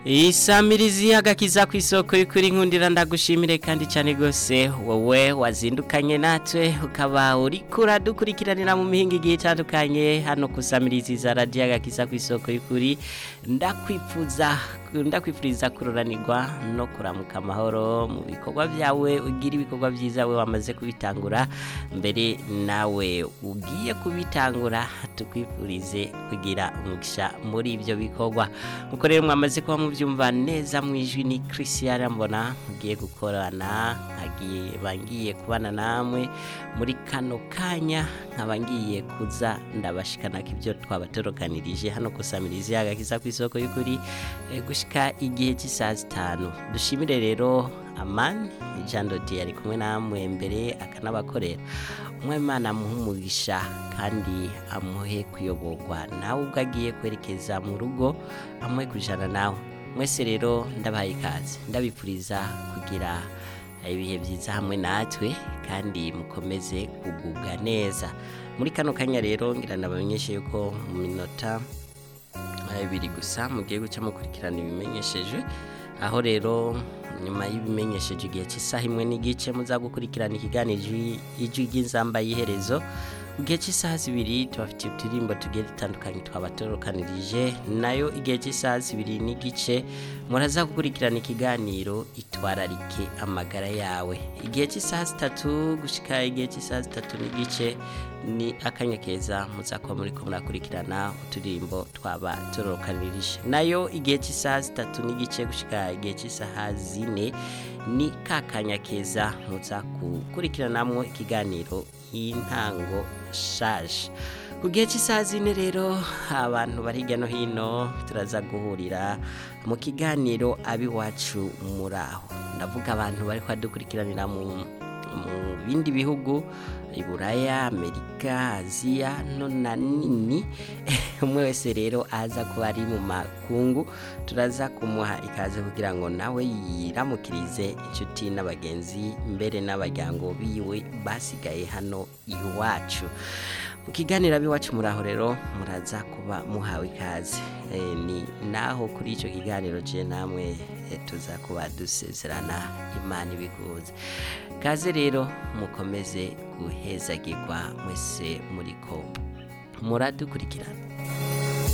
isamirizi agakiza ku isoko y'ukuri nkundira ndagushimire kandi cyane rwose wowe wazindukanye natwe ukaba uri kuradukurikiranira mu mihinga igihe itandukanye hano ku samirizi za radiyo agakiza ku isoko y'ukuri ndakwifuza ndakwifuriza kururanirwa no kuramuka amahoro mu bikorwa byawe ugira ibikorwa byiza we wamaze kubitangura mbere nawe ugiye kubitangura tukwifurize kugira umugisha muri ibyo bikorwa nkuko rero mwamaze kuba mubyumva neza mu ijwi ni christian mbona mugiye gukorana nkagiye bangiye kubana namwe muri kano kanya nkaba ngiye kuza ndabashikana ibyo twabatorokanirije hano kusamiriza agakiza ku isoko y'ukuri gushika igihe cy'isaha zitanu dushimire rero amani jean dodi yari kumwe namwe mbere akanabakorera umwemana amuha umugisha kandi amuhe kuyoborwa nawe ubwo agiye kwerekeza mu rugo amuhe kujana nawe mwese rero ndabaye ikaze ndabipfuriza kugira ibihe byiza hamwe natwe kandi mukomeze kugubwa neza muri kano kanya rero ngira nabamenyeshe yuko mu minota ibiri gusa mugiye guca mukurikirana ibimenyesheje aho rero nyuma y'ibimenyesheje igihe cy'isaha imwe n'igice muza gukurikirana ikiganiro ijwi ry'inzamba y'iherezo mu gihe cy'isaha zibiri tubafitiye uturirimbo tugiye dutandukanye twabatorokanirije nayo igihe cy'isaha zibiri n'igice muraza gukurikirana ikiganiro itwararike amagara yawe igihe cy'isaha zitatu gushyika igihe cy'isaha zitatu n'igice ni akanya keza muza kuba muri ko murakurikirana uturirimbo twabatorokanirije nayo igihe cy'isaha zitatu n'igice gushyika igihe cy'isaha zine ni ka kanya keza muza gukurikiranamo ikiganiro y'intango shaje ku gihe cy'isaha zine rero abantu bari hirya no hino turaza guhurira mu kiganiro ab'iwacu muri aho ndavuga abantu bari kwadukurikiranira mu bindi bihugu iburaya amerika aziya no na nini umwe wese rero aza kuba ari mu makungu turaza kumuha ikaze kugira ngo nawe yiramukirize inshuti n'abagenzi mbere n'abajyango biwe basigaye hano iwacu mu kiganiro ab'iwacu muri aho rero muraza kuba muhawe ikaze ni naho kuri icyo kiganiro je namwe tuza kuba dusezerana imana ibikuze kaze rero mukomeze guhezagirwa mwese muri ko muradukurikirana